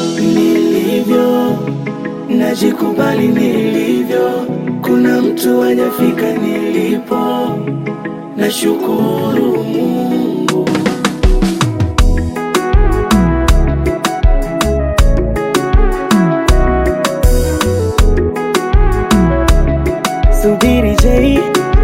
nilivyo, najikubali nilivyo. Kuna mtu hajafika nilipo, nashukuru Mungu. Subiri Jay,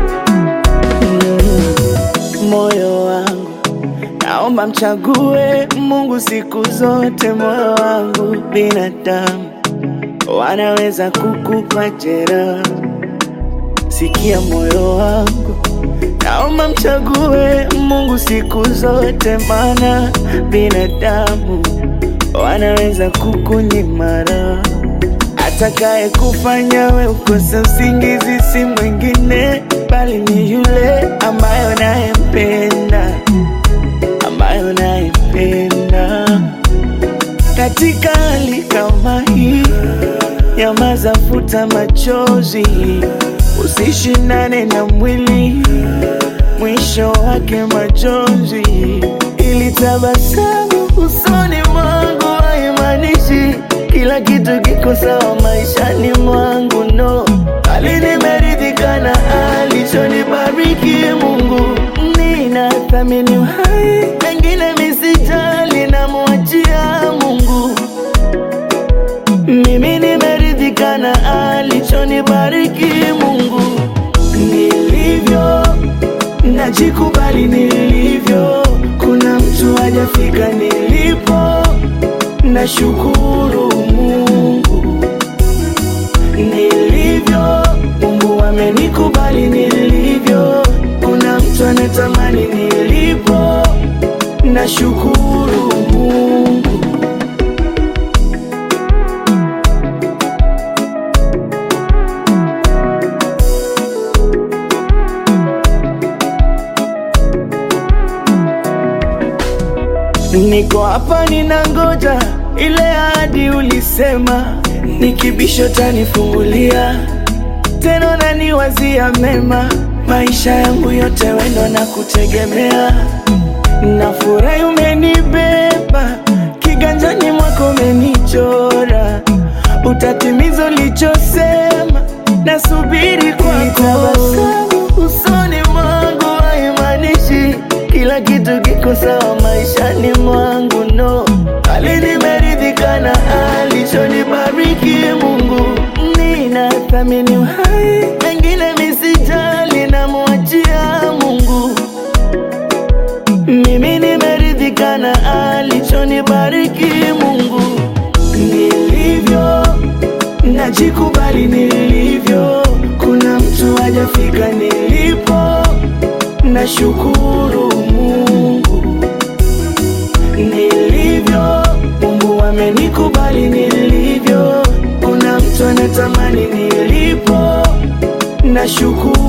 Mm, moyo wangu naomba mchague Mungu siku zote. Moyo wangu, binadamu wanaweza kukupa jeraha. Sikia moyo wangu, naomba mchague Mungu siku zote, maana binadamu wanaweza kukunyima raha. Atakaye kufanya we ukose usingizi si mwingine bali ni yule ambaye unayempenda, ambaye unayempenda. Katika hali kama hii, nyamaza, futa machozi, usishindane na mwili, mwisho wake majonzi. Ili tabasamu usoni mwangu haimaanishi kila kitu kiko sawa maishani mwangu, no, bali nimeridhika na alichonibariki Mungu. Ninathamini uhai, pengine misijali, namwachia Mungu. Mimi nimeridhika na alichonibariki Mungu. Nilivyo, najikubali nilivyo. Kuna mtu hajafika nilipo, nashukuru Mungu. Nilivyo, Mungu amenikubali nilivyo. Kuna mtu anatamani nilipo, nashukuru Mungu. Niko hapa ninangoja ile ahadi ulisema, nikibisho tanifungulia tena, naniwazia mema, maisha yangu yote wendo na kutegemea. Nafurahi umenibeba kiganjani mwako, umenichora, utatimiza ulichosema, nasubiri kwako. Tabasamu usoni mwangu haimaanishi kila kitu kiko sawa maishani mwangu, no, bali nimeridhika na alichonibariki Mungu. Ninathamini uhai, pengine misijali, namwachia Mungu. Mimi nimeridhika na alichonibariki Mungu. Nilivyo, najikubali nilivyo. Kuna mtu hajafika nilipo, nashukuru Mungu. Nilivyo, Mungu amenikubali nilivyo. Kuna mtu anatamani nilipo, nashukuru